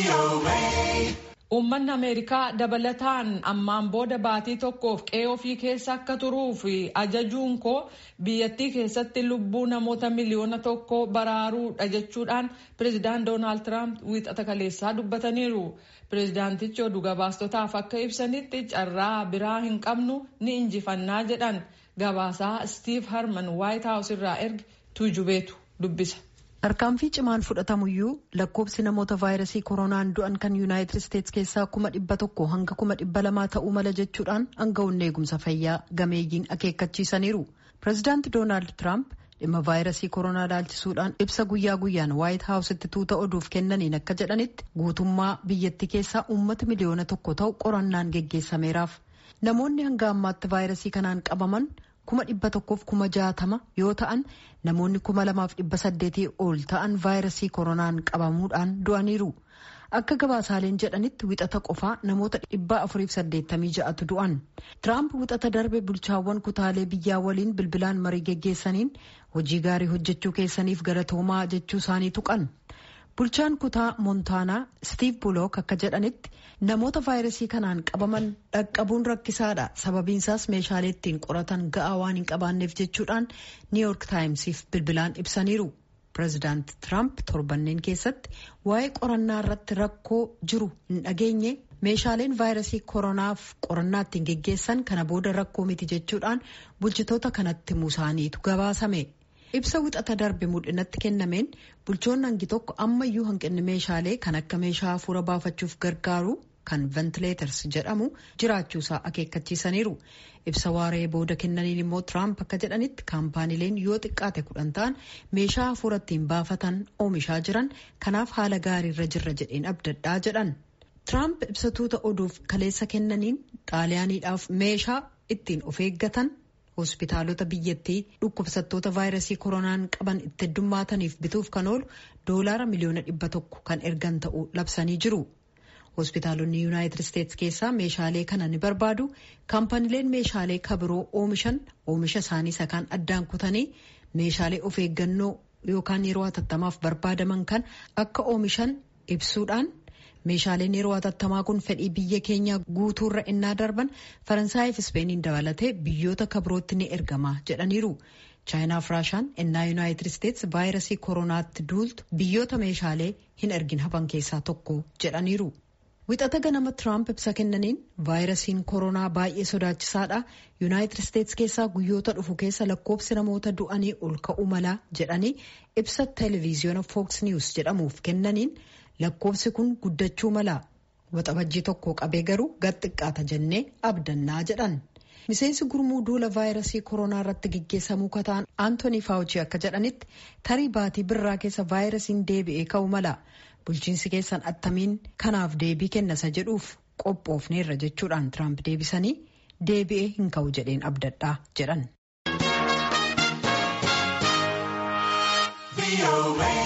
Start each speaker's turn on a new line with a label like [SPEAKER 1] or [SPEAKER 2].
[SPEAKER 1] Uummanni Ameerikaa dabalataan ammaan booda baatii tokkoof qe'ee ofii keessa akka turuu fi ajajuun koo biyyattii keessatti lubbuu namoota miliyoona tokko baraaruudha jechuudhaan pireezidaant Doonaald Tiraamp wiixata kaleessaa dubbataniiru. Pireezidaantichi oduu gabaastotaaf akka ibsanitti carraa biraa hin qabnu ni injifannaa jedhan gabaasaa Steve Harman White House irraa erge tuujubeetu dubbisa.
[SPEAKER 2] Tarkaanfii cimaan fudhatamuyyuu lakkoobsi namoota vaayirasii koronaan du'an kan yuunaayitid isteetsi keessaa kuma dhibba tokko hanga kuma dhibba lamaa ta'uu mala jechuudhaan aangawoonni eegumsa fayyaa gameeyyiin akeekkachiisaniiru. Pireezidaanti Doonaald Tiraamp dhimma vaayirasii koronaa ilaalchisuudhaan ibsa guyyaa guyyaan waayit haawusitti tuuta oduuf kennaniin akka jedhanitti guutummaa biyyattii keessaa uummata miliyoona tokko ta'u qorannaan geggeessameeraaf. Namoonni hanga ammaatti vaayirasii kanaan qabaman kuma dhibba tokkoof kuma jaatama yoo ta'an namoonni kuma lamaaf dhibba saddeetii ol ta'an vaayirasii koronaan qabamuudhaan du'aniiru. Akka gabaasaaleen jedhanitti wixata qofaa namoota dhibba afuriif saddeettamii ja'atu du'an. Tiraamp wixata darbe bulchaawwan kutaalee biyyaa waliin bilbilaan marii geggeessaniin hojii gaarii hojjechuu keessaniif galatoomaa jechuu isaanii tuqan. Bulchaan kutaa Moontaanaa Steve Bullock akka jedhanitti namoota vaayirasii kanaan qabaman dhaqqabuun rakkisaadha. Sababiinsaas meeshaalee ittiin qoratan ga'aa waan hin qabaanneef jechuudhaan New York Timesiif bilbilaan ibsaniiru. Pireezidaanti Tiraamp torbanneen keessatti waa'ee qorannaa irratti rakkoo jiru hin dhageenye meeshaaleen vaayirasii koronaaf qorannaa ittiin geggeessan kana booda rakkoo miti jechuudhaan bulchitoota kanatti musaaniitu gabaasame. Ibsa wixata darbe mul'inatti kennameen bulchoonni hangi tokko ammayyuu hanqinni meeshaalee kan akka meeshaa hafuura baafachuuf gargaaru kan ventileeters jedhamu jiraachuusaa akeekkachiisaniiru. Ibsa waaree booda kennaniin immoo Tiraamp akka jedhanitti kaampaaniileen yoo xiqqaate kudhan ta'an meeshaa hafuura ittiin baafatan oomishaa jiran kanaaf haala gaariirra jirra jedheen abdadhaa jedhan. Tiraamp ibsa tuuta oduuf kaleessa kennaniin xaaliyaaniidhaaf meeshaa ittiin of eeggatan. hospitaalota biyyattii dhukkubsattoota vaayirasii koronaan qaban itti heddummaataniif bituuf kan oolu doolaara miliyoona dhibba tokko kan ergan ta'uu labsanii jiru. hospitaalonni yuunaayitid isteetsi keessaa meeshaalee kana ni barbaadu kaampaniileen meeshaalee kabiroo oomishan oomisha isaanii sakaan addaan kutanii meeshaalee of eeggannoo yookaan yeroo hatattamaaf barbaadaman kan akka oomishan ibsuudhaan. meeshaaleen yeroo hatattamaa kun fedhii biyya keenya guutuurra innaa darban faransaayif ispeeniin dabalatee biyyoota kabirootti ni ergama jedhaniiru chaayinaaf raashaan innaa yuunaayitid isteetsi vaayirasii koronaatti duultu biyyoota meeshaalee hin ergin hafan keessaa tokko jedhaniiru. wixata ganama tiraamp ibsa kennaniin vaayirasiin koronaa baay'ee sodaachisaadha yuunaayitid isteetsi keessaa guyyoota dhufu keessa lakkoobsi namoota du'anii ol ka'uu mala jedhanii ibsa televiziyoona fooks niwus jedhamuuf kennaniin. lakkoofsi kun guddachuu mala waxabajjii tokko qabee garuu gad xiqqaata jennee abdannaa jedhan miseensi gurmuu duula vaayirasii koronaa irratti geggeessamuu kataan aantoonii faawuchii akka jedhanitti tarii baatii birraa keessa vaayirasiin deebi'ee ka'uu mala bulchiinsi keessan attamiin kanaaf deebii kennasa jedhuuf qophoofneerra jechuudhaan tiraamp deebisanii deebi'ee hin ka'u jedheen abdadhaa jedhan.